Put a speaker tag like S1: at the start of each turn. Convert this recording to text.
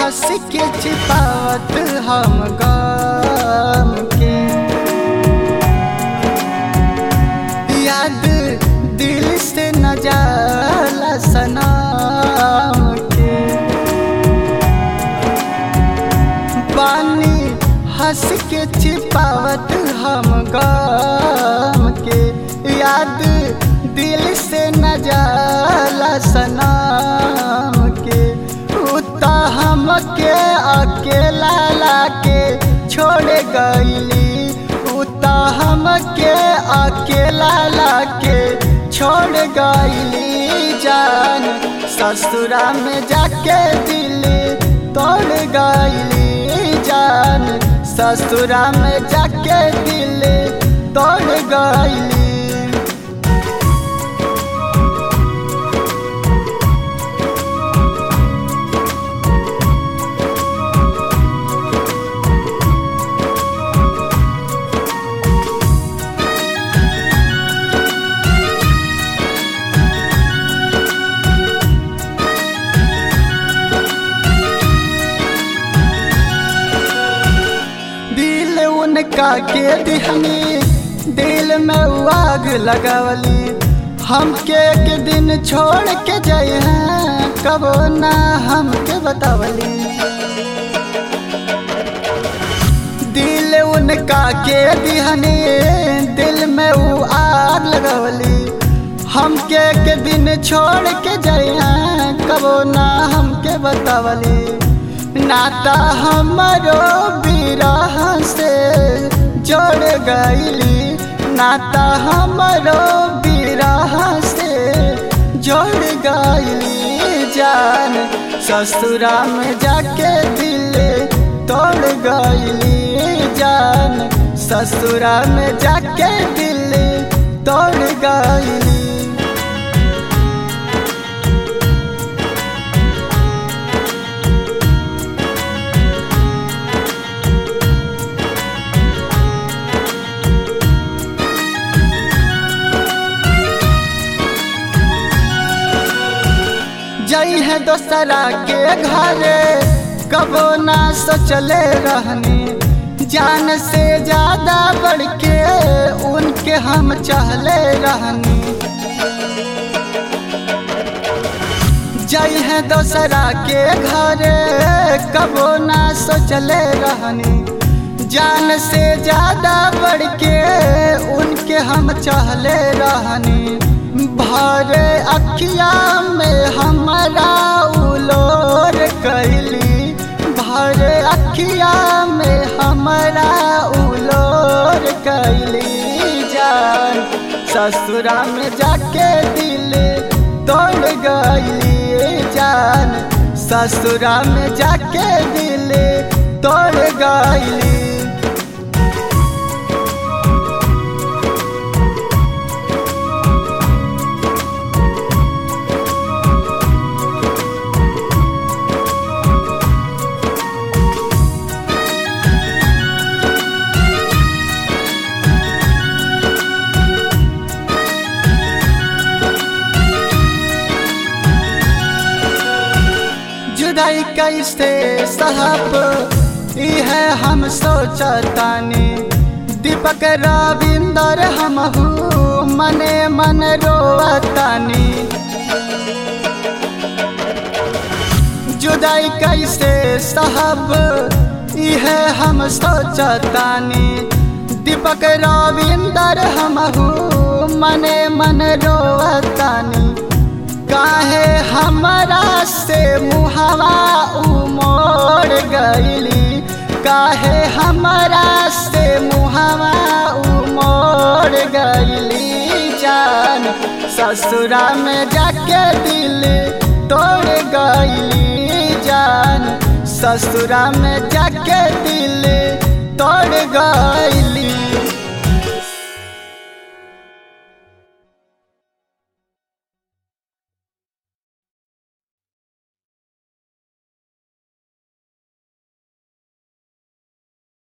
S1: हंस के छिपावत हम गम के याद दिल से न जाला सनम के पानी हंस के छिपावत हम गम के याद दिल से न जाला सनम के उता हमके अकेला लाके छोड़ गईली उता हमके अकेला लाके छोड़ गईली जान ससुरा में जाके दिल तोड़ गईली जान ससुरा में जाके दिल तोड़ गईली दिल उनका के दिहनी दिल में उ आग लगावली हमके एक दिन छोड़ के जाए हैं कबो ना हमके बतावली दिल उनका के दिहनी दिल में उ आग लगावली हमके एक दिन छोड़ के जाए हैं कबो ना हमके बतावली नाता हमरो बिरह से जोड़ गईली नाता हमरो बिरह से जोड़ गईली जान ससुरा में जाके दिल तोड़ गईली जान ससुरा में जाके दिल तोड़ गईली जई है दोसरा के घरे कबो ना सोचले रहनी जान से ज्यादा बढ़ के उनके हम चाहले रहनी जई है दोसरा के घरे कबो ना सोचले रहनी जान से ज्यादा बढ़ के उनके हम चाहले रहनी भरे अखिया में हमारा उलोर कैली भरे अखिया में हमारा उलोर कैली जान ससुरा में जाके दिल तोड़ गईली जान ससुरा में जाके दिल तोड़ गईली जुदाई कैसे साहब इह हम सोचतानी दीपक रविंदर हमहू मने मन रोवतानी जुदाई कैसे साहब इह हम सोचतानी दीपक रविंदर हमहू मने मन रोवतानी काहे हमरा से मुहवा उमोड़ गईली काहे हमरा से मुहवा उमोड़ गईली जान ससुरा में जाके दिल तोड़ गईली जान ससुरा में जाके दिल तोड़ गईली